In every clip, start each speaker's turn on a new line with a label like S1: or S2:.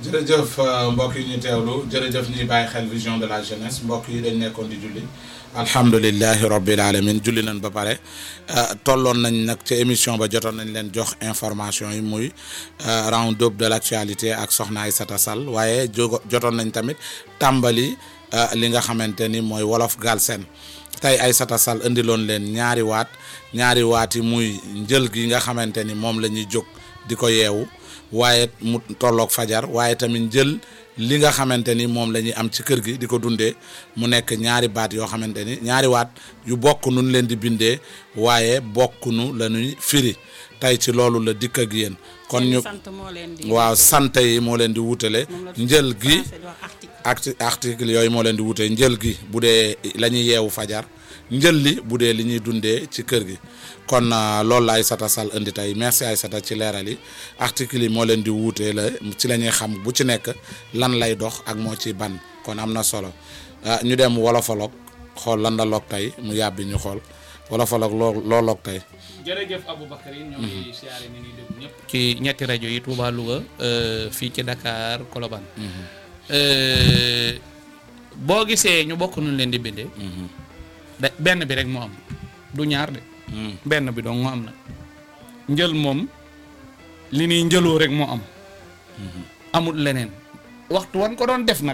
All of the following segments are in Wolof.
S1: jërëjëf mbokk yi ñu teewlu jërëjëf ñuy bàyyi xel vision de la jeunesse mbokk yi dañ nekkoon di julli alhamdulilahi rabbil alamin julli nañ ba pare tolloon nañ nag ci émission ba jotoon nañ leen jox information yi muy round up de l' actualité ak Soxna Aïssata Sall waaye jo jotoon nañ tamit tàmbali li nga xamante ni mooy wolof Galsen tey Aïssata Sall indiloon leen ñaari waat ñaari waat yi muy njël gi nga xamante ni moom la ñuy jóg di ko yeewu waaye mu tolloog fajar waaye tamit jël li nga xamante ni moom la ñuy am ci kër gi di ko dundee mu nekk ñaari baat yoo xamante ni ñaari waat yu bokk nun leen di bindee waaye bokkunu la ñuy firi tey ci loolu la dikk ak yéen kon ñu waaw sant yi moo leen di wutale njël gi arti article yooyu moo leen di wutee njël gi bu dee la ñuy yeewu fajar njël li bu dee li ñuy dundee ci kër gi kon loolu la Aïssata Sall indi tey merci Aïssata ci leeral yi article yi moo leen di wuutee la ci la ñuy xam bu ci nekk lan lay dox ak moo ci ban kon am na solo ñu dem wolofaloog xool lan la loog tey mu yàbbi ñu xool wolofaloog loo loo loog tey.
S2: jërëjëf Aboubacar yi ñoo ngi siyaare ni ñuy déglu ñëpp. ci ñetti rajo yi Touba Louga fii ci Dakar Colobane. boo gisee ñu bokk nuñ leen di bindee. da benn bi rek moo am du ñaar de. benn bi dong moo am nag njël moom li ñuy njëloo rek moo am. amul leneen waxtu wan ko doon def nag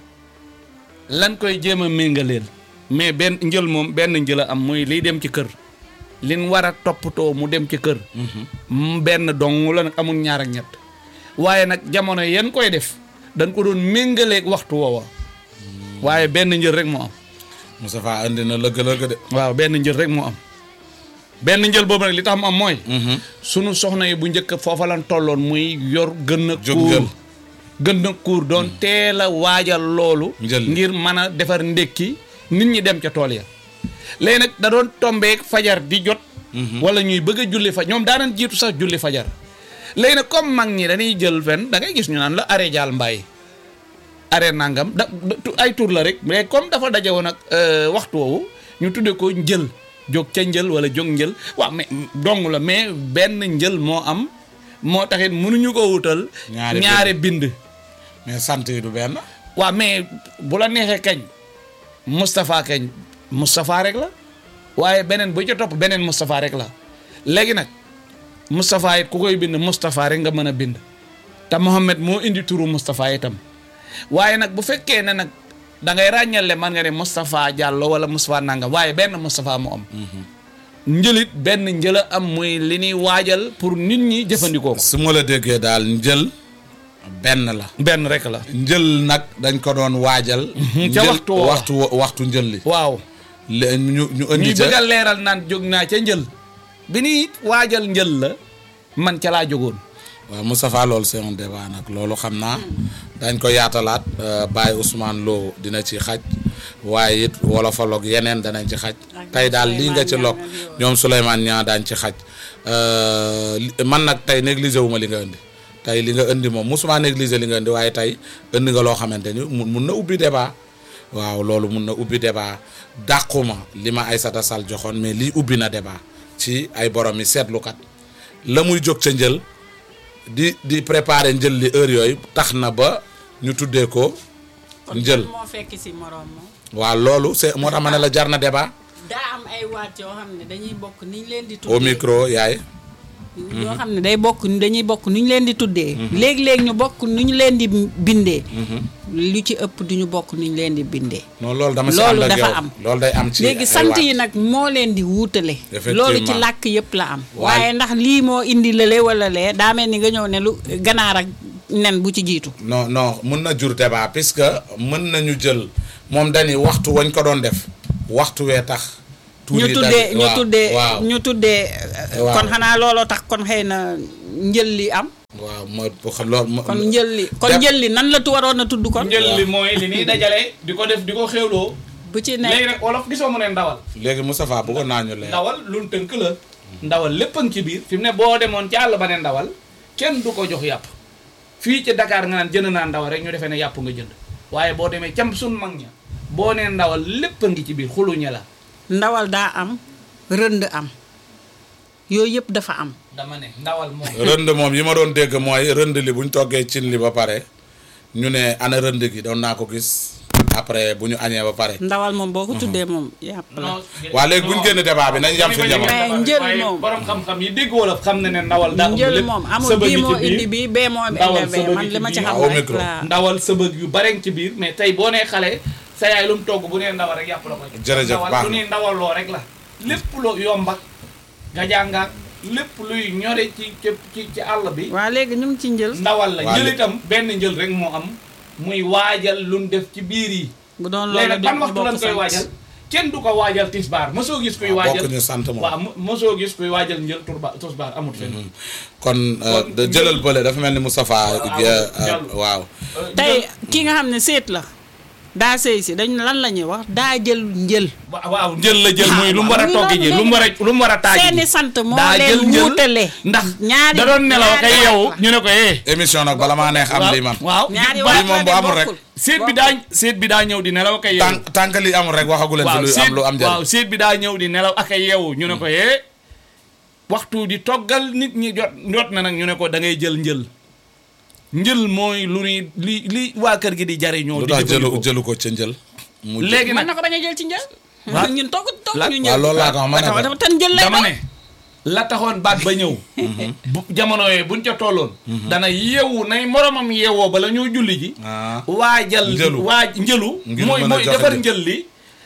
S2: lan koy jéem a méngaleel mais benn njël moom benn njël a am muy liy dem ci kër. lin war a toppatoo mu dem ci kër. benn dong la nag amul ñaar ak ñett waaye nag jamono yan koy def dañ ko doon méngaleeg waxtu woowa waaye benn njël rek moo am.
S1: Moustapha andi na lëgg-lëgg de.
S2: waaw benn njël rek moo am benn njël boobu nag li tax mu am mooy. sunu soxna yi bu njëkk foofa lan tolloon muy yor gën a. kuur gën a kuur doon teel a waajal loolu. ngir mën a defar ndékki nit ñi dem ca tool ya. léegi nag da doon tombeek fajar di jot. wala ñuy bëgg a julli fa ñoom daanan jiitu sax julli fajar. léegi nag comme mag ñi dañuy jël fen da ngay gis ñu naan la arrêt jaal mbaay arrêt nangam da ay tur la rek mais comme dafa daje woon ak waxtu woowu ñu tudde ko njël jóg ca njël wala jóg njël waaw mais dong la mais benn njël moo am moo taxit mënuñu ko wutal. ñaare bind.
S1: mais sant yi du benn.
S2: waaw mais bu la neexee kañ Moustapha kañ. Moustapha rek la waaye beneen bu ca topp beneen Moustapha rek la léegi nag Moustapha it ku koy bind Moustapha rek nga mën a bind te Mohamed moo indi turu Moustapha itam waaye nag bu fekkee ne nag da ngay ràññale man nga ne Moustapha Diallo wala Moustapha Nangam waaye benn Moustapha mu am. njëlit benn njëla am muy li ñuy waajal pour nit ñi jëfandikoo ko.
S1: su ma la déggee daal njël benn la.
S2: benn rek la.
S1: njël nag dañ ko doon waajal.
S2: ca waxtu
S1: waxtu waxtu njël li.
S2: waaw.
S1: le ñu ñu indi
S2: ñuy bëgg a leeral naan jóg naa ca njël bi ni waajal njël la man ca laa jógoon
S1: waaw Moustapha loolu c'est un débat nag loolu xam naa dañ ko yaatalaat Baye Ousmane Lo dina ci xaj waaye it wolofaloog yeneen danañ ci xaj tey daal lii nga ci lok ñoom Souleymane ñaa daañ ci xaj man nag tey négligé wu ma li nga indi tey li nga indi moom musuma négligé li nga indi waaye tey indi nga loo xamante ni mun na ubbi débat waaw loolu mun na ubbi débat dàquma li ma Aïssata Sall joxoon mais lii ubbi na débat ci ay borom yi seetlukat la muy jóg ca njël di di préparer njël li heure yooyu tax na ba ñu tuddee ko njël
S3: moo fekk si morom moom
S1: waaw loolu c'est moo tax ma ne la jar na débat
S3: daa am ay waat yoo xam ne dañuy bokk ni ñu leen di
S1: au
S3: tuddee
S1: micro yaay
S3: yoo xam ne day bokk dañuy bokk nu ñu leen di tuddee léegi-léegi ñu bokk nu ñu leen di bindee lu ci ëpp du ñu bokk nu ñu leen di bindee
S1: non loolu dama si
S3: loolu
S1: ànd ak
S3: dafa
S1: yow
S3: am.
S1: loolu day am ci
S3: léegi
S1: ay
S3: sant
S1: waat.
S3: yi nag moo leen di wuutale
S1: Effectivement.
S3: loolu ci làkk yëpp la am
S1: Waaye-
S3: waaye ndax lii moo indi lële wala lee daa mel ni nga ñëw ne lu ganaar ak nen bu ci jiitu
S1: non non mun na jur débat puisque mën nañu jël moom dañuy waxtu wañ ko doon def waxtu wee tax tuur
S3: ñu
S1: yi
S3: tuddee
S1: daje-
S3: ñu
S1: waaw,
S3: tuddee
S1: waaw
S3: ñu tuddee
S1: Waaw.
S3: kon xanaa looloo tax kon xëy na njël li am
S1: waaw ma loolu ma
S3: kon njël li kon
S1: Def-
S3: njël li nan la tu waroon a tudd kon
S2: njël li mooy li ñuy dajale di ko def di ko xéwloo
S3: bu ci
S2: léegi
S3: nekk
S2: nag wolof gisoo mu ne ndawal
S1: léegi Moustapha bëggoon naa ñu leer
S2: ndawal lu tënk la ndawal lépp a ngi ci biir fi mu ne boo demoon ci àll ba ne ndawal kenn du ko jox yàpp fii ci Dakar nga naan jënd naa ndawal rek ñu defee ne yàpp nga jënd waaye boo demee cam sun mag ña boo nee ndawal lépp a ngi ci biir xuluñe la
S3: ndawal daa am rënd am yooyu yëpp dafa am
S2: dama ne ndawal moom
S1: rënd moom yi ma doon dégg mooy rënd li buñ toggee cin li ba pare ñu ne ana rënd gi doon naa ko gis après bu ñu añee ba pare
S3: ndawal moom boo ko tuddee moom yàpp la.
S1: waa léegi bu ñu génn débat bi nañ yam fi jamono
S3: Mais njël moom.
S2: borom xam-xam yi dégg wolof xam na ne ndawal daa ëmb
S3: njël
S2: lépp.
S3: moom amul
S2: sëbëg
S3: bii
S2: yi
S3: moo
S2: ci biir.
S3: indi bii bee moo
S2: ndawal
S3: indi bee
S2: sëbëg
S3: man
S2: yi
S3: li ma
S2: ci
S3: ci
S2: biir.
S3: xam
S1: Au
S3: rek
S1: micro.
S3: laa.
S2: ndawal sëbëg yu bare ci biir mais tey boo nee xale sa yaay lu mu togg bu nee ndawal rek yàpp la ko jox.
S1: Jërëjëf,
S2: ndawal
S1: baax
S2: lu
S1: na.
S2: ne ndawal loo rek la lépp loo yomba nga jàngaat lépp luy ñore ci ci ci ci àll bi
S3: waa léegi ñu ngi ci njël.
S2: ndawal la
S1: Waa
S2: njël
S1: léegi-
S2: itam benn njël rek moo am muy waajal lu mu def ci biir yi
S3: bu doon
S2: léegi
S3: loolu
S2: nag
S3: di
S2: ban waxtu lañ
S3: bokk
S2: koy
S3: sant.
S2: waajal kenn du ko waajal tisbaar mosoo gis kuy
S1: waaw
S2: waajal
S1: bokk ñu sant moom
S2: waaw mo- mosoo gis kuy waajal njël turba tisbaar amut fenn
S1: kon euh, de jëlal bële dafa mel ni Moustapha
S2: Waaw,
S1: euh,
S2: jàll.
S1: waaw
S3: tey ki nga xam ne seet la daa sëy si dañ lan la ñuy wax daa jël njël.
S2: wa- waaw njël la jël muy lu mu war a
S3: muy
S2: togg ji
S3: loolu
S2: lu mu war a lu mu war a taaj
S3: seeni sant moo
S2: daa
S3: leen
S2: jël njël
S3: wuutale.
S2: ndax
S3: ñaari
S2: da doon nelaw kay
S3: ñaari
S2: yow
S3: waat la.
S2: ñu ne ko eh
S1: émission nag bala maa neex am lii man
S2: waaw
S3: ñaari
S2: ba-
S3: waat
S1: moom
S3: la
S1: bu
S3: de
S1: amul rek.
S3: bokkul.
S2: seet bi daa seet bi daa ñëw di nelaw kay yow
S1: tànk tànk li amul rek waxagu leen fi
S2: waaw
S1: lu
S2: seet
S1: am lu am
S2: waaw
S1: njëriñ
S2: seet bi daa ñëw di nelaw ak ay yeewu ñu ne ko yee waxtu di toggal nit ñi jot jot na nag ñu ne ko da ngay jël njël njël mooy lu ni li li waa kër gi di jariñoo
S1: lu
S2: di
S1: tax jëlu
S2: jëfandikoo.
S1: jëlu ko ca njël mu jël-
S2: léegi
S3: mën
S2: nag
S3: na ko bañ a jël ci njël.
S2: Waaw.
S3: ñun togg togg
S2: La-
S3: ñu
S1: waaw
S3: njël.
S1: loolu laa ko wax ma ne
S3: dafa
S1: ko
S3: dafa tan njël lay
S2: dama
S3: doon.
S2: ne la taxoon baat ba ñëw bu jamono yooyu buñ ca tolloon dana yeewu nay moromam yeewoo bala ñoo julli ji
S1: ah
S2: waajal
S1: Njëlu.
S2: waaj njëlu
S1: Ngir
S2: mooy
S1: mën a
S2: mooy
S1: joxe
S2: defar
S1: njël.
S2: njël li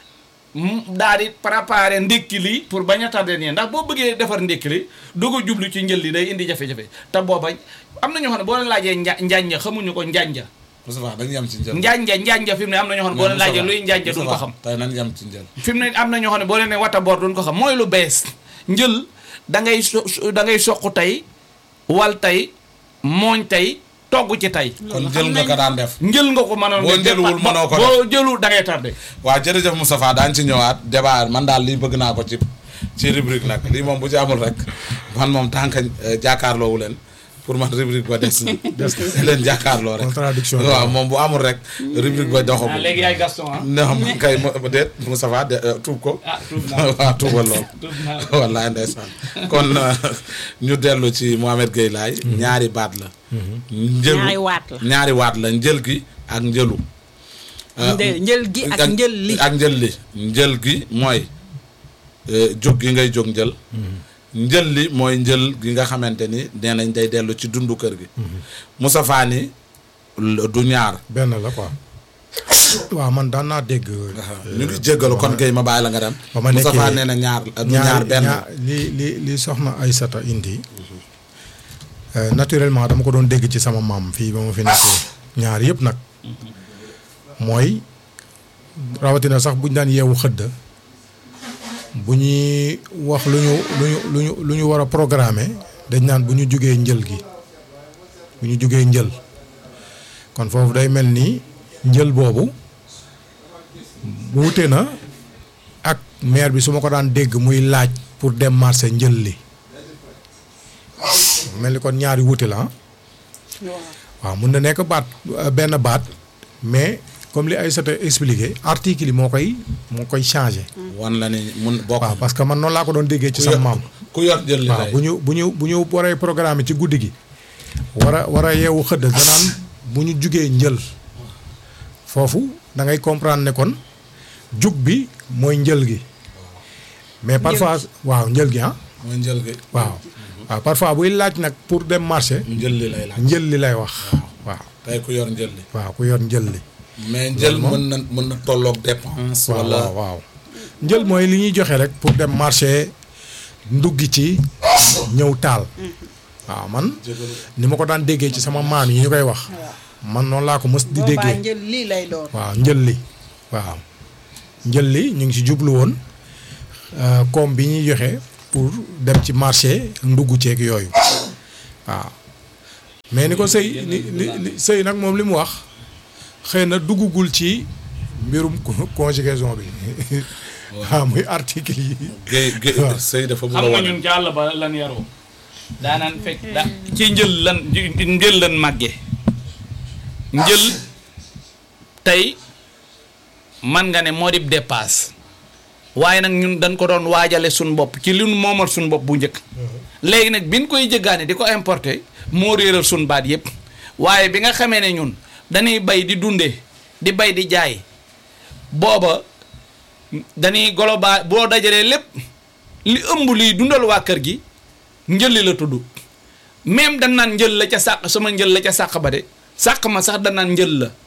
S2: mu daal di préparer ndékki li pour bañ a tardé nii ndax boo bëggee defar ndékki li doo ko jublu ci njël li day indi jafe-jafe te booba am na ñoo xam ne boo leen laajee nja njanja xamuñu ko njanja
S1: Moustapha dañu yam ci njël
S2: njanja njanja fi mu ne am na ñoo xam ne boo leen laajee luy njanja duñ ko xam
S1: tey nañ yam ci njël
S2: fi mu ne am na ñoo xam ne boo leen ne wata boor duñ ko xam mooy lu bees njël da ngay so da ngay soq tey wal tey mooñ tey togg ci tey
S1: kon jël nga ko daan def
S2: njël nga ko mënoon
S1: Boo
S2: def
S1: njëluwul
S2: def-
S1: mënoo ko
S2: boo jëlu da ngay tardé
S1: waaw jërëjëf Moustapha daañu ci ñëwaat débat man daal lii bëgg naa ko ci ci rubrique nag lii moom bu ci amul rek man moom tant que euh, jàkkaarloowu leen pour man rubrique ba des na des leen jàkkaarloo rek
S4: Contradiction la.
S1: waaw moom bu amul rek rubrique ba
S2: ah
S1: doxagul
S2: léegi yaay Gaston ah
S1: non man kay mo- déet Moustapha de euh, tuub ko
S2: ah tuub naa
S1: waaw tuubal lool
S2: tuub naa
S1: wallaay ndeysaan kon euh, ñu dellu ci Mohamed Gueye Laye ñaari baat la njëlu
S3: ñaari waat la.
S1: ñaari waat la njël gi ak njëlu Euh,
S3: Nde- njël gi ak njël li.
S1: ak njël li njël gi mooy euh, jóg gi ngay jóg njël njël li mooy njël gi nga xamante ni nee nañ day dellu ci dundu kër gi Moustapha ni l- du ñaar
S4: benn la quoi waaw man daan naa dégg.
S1: ñu ngi jéggalu kon kay ma bàyyi la nga dem
S4: ba ma
S1: Moustapha
S4: nekkee
S1: nee na ñaar du ñaar benn
S4: ñaar li li li soxna Aysata indi euh, naturellement dama ko doon dégg ci sama maam fii ba ma fi nekkee ñaar yëpp nag mooy rawatina sax buñ daan yeewu xëdd bu ñuy wax lu ñu lu ñu lu ñu lu ñu war a programmer dañ naan bu ñu jugee njël gi bu ñu jugee njël kon foofu day mel ni njël boobu wuute na ak maire bi su ma ko daan dégg muy laaj pour dem marché njël li mel ni kon ñaari wuute la ah waaw mun na nekk baat euh, benn baat mais comme li Aïssata expliqué article yi moo koy moo koy changé
S1: wan la ni mun bokk
S4: waaw parce que man noonu laa ko doon déggee ci
S1: ku
S4: sama
S1: yor-
S4: maam
S1: ku yor jël li
S4: waaw
S1: lay
S4: bu ñu bu ñu bu ñu waree programme ci guddi gi war a war a yeewu xëdd danaan bu ñu jugee njël foofu da ngay comprendre ne kon jug bi mooy njël gi mais parfois waaw njël gi ah
S1: mooy njël gi
S4: waaw waaw parfois buy laaj nag pour dem marché
S1: njël li lay laaj
S4: njël li lay wax waaw
S1: tey ku yor njël li
S4: waaw ku yor njël li
S1: mais njël mën na mën na tolloog dépense
S4: waaw
S1: wala
S4: waaw waaw njël mooy li ñuy joxe rek pour dem marché nduggi ci ñëw taal waaw man ni ma ko daan déggee ci sama maam yi ñu koy wax man noonu laa ko mës di
S3: boobaa
S4: déggee
S3: njël lii lay doon.
S4: waaw njël li waaw njël li ñu ngi ci jublu woon euh, koom bi ñuy joxe pour dem ci marché ndugg ceeg yooyu waaw mais ni ko sëy ni li li sëy nag moom li mu wax xëy na duggugul ci mbirum co- conjugaison bi waaw muy article yi
S1: géey géey
S4: waaw.
S1: sëy dafa bëgg a
S2: xam nga
S1: wane
S2: ñun ci àll ba lan yaroo daanaan fekk da ci njël lan njël lan màgge njël tey man nga ne moo di dépasse waaye nag ñun dañ ko doon waajale suñ bopp ci li nu moomal suñ bopp bu njëkk léegi nag biñ koy jëggaane di ko importer moo réeral suñ baat yëpp waaye bi nga xamee ne ñun dañuy bay di dundee di bay di jaay booba dañuy global boo dajalee lépp li ëmb liy dundal waa kër gi njëlli la tudd même dañ naan njël la ca sàq sama njël la ca sàq ba de sàq ma sax dañ naan njël la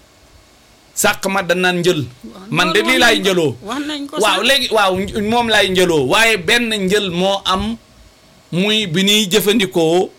S2: sàq ma dañ naan njël man de lii laay njëloo
S3: wax nañ ko
S2: waaw
S3: sax.
S2: léegi waaw moom laay njëloo waaye benn njël moo am muy bi ñuy jëfandikoo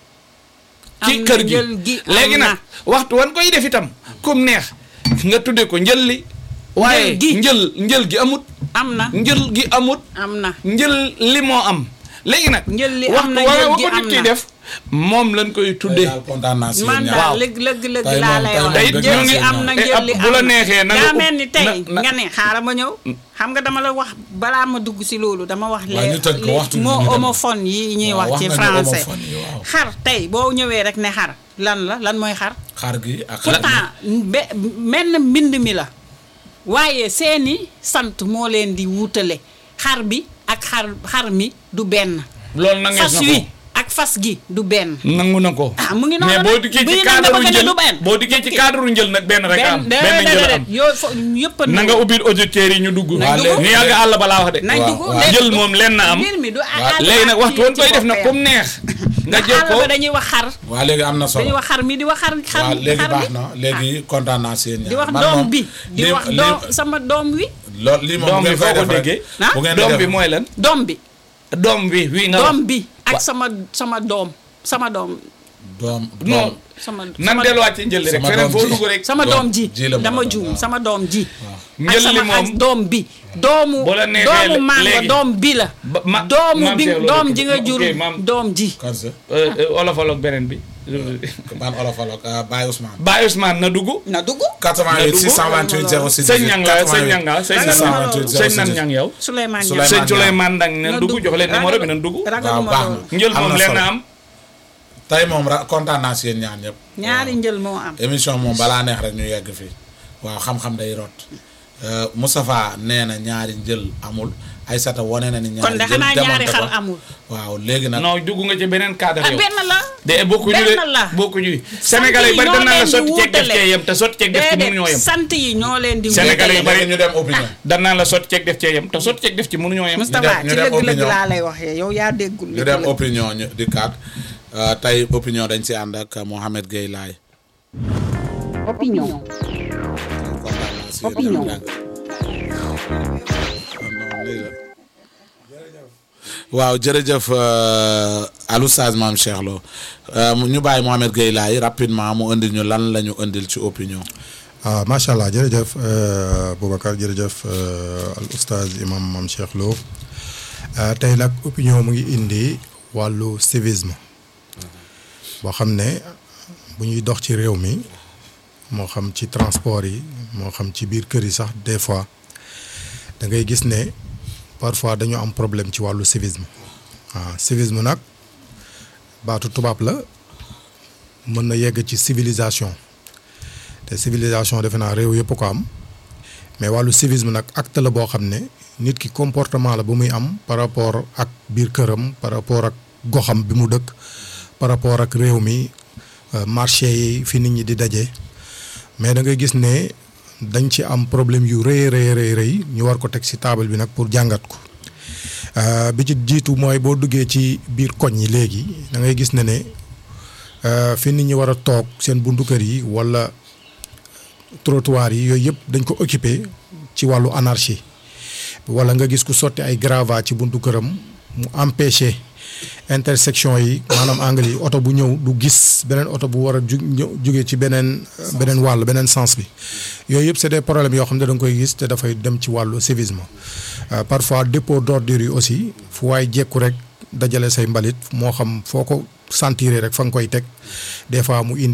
S2: ci
S3: Am na
S2: kër gi
S3: njël gi am
S2: léegi
S3: na.
S2: nag waxtu wan koy def itam comme neex nga tudde ko njël li waaye
S3: gi.
S2: njël njël gi amut
S3: am na
S2: njël gi amut
S3: am na
S2: njël li moo am léegi nag
S3: Njël li am
S2: waxtu
S3: na,
S2: wa
S3: njël
S2: wa
S3: gi
S2: ko nit
S3: am
S2: ki
S3: na.
S2: def moom lañ koy
S1: tey
S2: tuddee
S1: daal kontaan naa si
S3: man
S1: yéen
S3: daal
S1: ñaar.
S3: lëg lëg lëg
S1: Tey
S3: laa
S1: moom-
S3: lay
S1: tey
S3: wax
S1: moom
S2: dëgg
S3: njël
S2: naa
S3: gi
S2: si
S3: am na
S2: eh,
S3: njël li
S2: ab- bu la
S3: am na.
S2: neexee na nga
S3: daa
S2: ub-
S3: mel ni tey
S2: na- na-
S3: nga ne xaaral ma ñëw xam nga dama la wax balaa ma dugg si loolu dama wax
S1: Waaw, ñu tënk ko,
S3: les
S1: waxtu bi
S3: moo
S1: ñu dem.
S3: homophone yi ñuy
S1: Waaw,
S3: wax ci
S1: wax nañu
S3: français
S1: homophone yi, waaw.
S3: xar tey boo ñëwee rek ne xar lan la lan mooy xar
S1: xar gi ak xar gi.
S3: pourtant be menn mbind mi la waaye seeni sant moo leen di wuutale xar bi ak xar xar mi du benn
S2: loolu nangees
S3: fas
S2: na
S3: wi
S2: ko
S3: ak fas gi du benn
S2: nangu na ko
S3: ah mu ngi noonu
S2: mais
S3: nag.
S2: boo dikkee ci
S3: bii nag
S2: cadre
S3: dafa gën a
S2: njël
S3: du benn.
S2: boo dikkee ci cadre njël nag benn rek am
S3: benn
S2: benn njël am
S3: yooyu fo yëpp a
S2: na nga ubbi auditeurs yi ñu dugg
S3: Nañ dugg.
S2: ñu yàgg àll balaa wax de
S3: nañ
S1: waaw,
S3: dugg
S1: waaw.
S3: léegi
S2: njël
S3: du-
S2: moom lenn am
S3: mbir mi du
S2: léegi nag waxtu woon koy def nag comme neex nga jël ko
S3: ba dañuy wax xar
S1: waa léegi am na
S3: dañuy
S1: solo
S3: wax xar mi di wax xar xar
S1: waaw léegi
S3: xar
S1: baax
S3: bi
S1: na léegi kontaan naa si yéen ñaar.
S3: di wax
S1: Man
S3: doom
S1: moom
S3: bi di
S1: lii-
S3: wax
S1: lii-
S3: doom sama doom wi
S1: loolu lii moom
S2: doom
S1: bu
S2: bi
S1: ngeen koy
S2: foo ko
S1: def rek
S2: déggee
S3: ah,
S1: bu ngeen di
S2: doom
S1: def
S2: bi mooy lan
S3: doom bi
S2: doom bi wi nga
S3: doom
S2: wax
S3: bi ak
S2: Wa-
S3: sama sama doom sama doom
S1: doom
S2: non
S1: doom
S3: sama
S2: nan
S3: sama-
S2: delluwaat ci njël li rek
S1: sama
S2: feneen
S1: doom
S2: foo
S1: ji.
S2: dugg rek
S3: sama
S1: doom
S3: doom ji
S1: ji la mën a
S3: dama
S1: doon,
S3: juum
S1: waaw.
S3: sama doom ji
S2: Njël
S3: ak sama
S2: li moom-
S3: ak doom bi doomu
S2: Bu la neexee
S3: doomu
S2: lé-
S3: mango
S2: léegi.
S3: doom bi la
S2: Ba- ma-
S3: doomu
S2: maam
S3: bi
S2: Cheikh loolu
S3: doom
S2: dëkk
S3: ji
S2: bi.
S3: nga
S2: Ok,
S3: jur
S2: maam-
S3: doom ji
S1: kan sa
S2: Euh, euh, olofaloog beneen bi
S1: ban olofaloog ah, Baye Ousmane
S2: Baye Ousmane na dugg
S3: na dugg
S1: 88
S2: dugg.
S1: 628 06
S2: sëñ ñang la sëñ ñang la sëñ
S3: Ragal
S2: ñang
S3: ma loolu.
S2: sëñ nan ñang yow
S3: Souleymane
S1: Souleymane
S2: sëñ
S1: Niang.
S2: Souleymane Ndang na
S3: Na
S2: dugg
S3: dugg.
S2: jox leen numéro bi
S3: Ragal-
S2: nan dugg
S1: waaw
S3: ragaluma
S1: baax
S3: loolu
S1: na
S2: njël
S1: am
S2: moom
S1: na
S2: leen
S1: solo.
S2: na am
S1: tey moom ra kontaan naa si yéen ñaan ñëpp
S3: ñaari njël moo am
S1: émission moom balaa neex rek ñu yegg fii waaw xam-xam day rot Euh, Moustapha nee na ñaari njël amul Aysata wane na ni ñaari
S3: kon de
S1: njël
S3: xanaa ñaari
S1: démonté
S3: xar
S1: ko.
S3: amul
S1: waaw léegi nag
S2: non dugg nga ci beneen cadre
S3: ah
S2: yow
S3: benn la
S2: de bokkuñu de
S3: benn la.
S2: bokkuñu Sénégalais yi bari dañ naan la sotti ceeg def cee yem te sotti ceeg def ci mënuñoo
S3: déedéet
S2: yem
S3: sant yi ñoo leen di
S2: Sénégalais yi
S3: wutale.
S2: bari
S1: ñu dem opinion
S2: dañ naan la sotti ceeg def cee yem te sotti ceeg def ci mënuñoo yem
S3: Moustapha
S1: ñu
S3: ci
S1: dem
S3: lëgg-lëgg
S1: opinion.
S3: laa lay waxee yow yaa déggul
S1: ñu dem opinion ñu di kaat Euh, tey opinion dañ si ànd ak Mohamed Gueye Laye
S5: Opinion.
S1: kontaan naa si yéen
S5: Opinion.
S1: ñaar dégg nga. non lii la. waaw jërëjëf euh, Oustaz Mame Cheikh Lo Euh, ñu bàyyi Mohamed Gueye Laye rapidement mu indil ñu lan la ñu indil ci opinion
S4: ah macha allah jërëjëf euh, Boubacar jërëjëf euh, al oustaz imam Mame Cheikh Lo Euh, tey nag opinion mu ngi indi wàllu civisme boo xam ne bu ñuy dox ci réew mi moo xam ci transport yi moo xam ci biir kër yi sax des fois da ngay gis ne parfois dañu am problème ci wàllu civisme ah civisme nag baatu tubaab la mën na yegg ci civilisation te civilisation defe naa réew yëpp ko am mais wàllu civisme nag acte la boo xam ne nit ki comportement la bu muy am par rapport ak biir këram par rapport ak goxam bi mu dëkk par rapport ak réew mi euh, marché yi fi nit ñi di daje mais da ngay gis ne dañ ci am problème yu rëy rëy rëy rëy ñu war ko teg ci table bi nag pour jàngat ko Euh, bi ci jiitu mooy boo duggee ci biir koñ yi léegi da ngay gis ne ne euh, fi nit ñi war a toog seen buntu kër yi walla trottoir yi yooyu yëpp dañ ko occupé ci wàllu anarchie walla nga gis ku sotti ay gravats ci buntu këram mu empêché intersection yi maanaam angle yi oto bu ñëw du gis beneen oto bu war a ju ñëw jóge ci beneen beneen wàll beneen sens bi yooyu yëpp c'est des problèmes yoo xam ne da nga koy gis te dafay dem ci wàllu civisme Euh, parfois dépôt d'ordures yi aussi fu waay jekku rek dajale say mbalit moo xam foo ko sentir rek fa nga koy teg des fois mu indi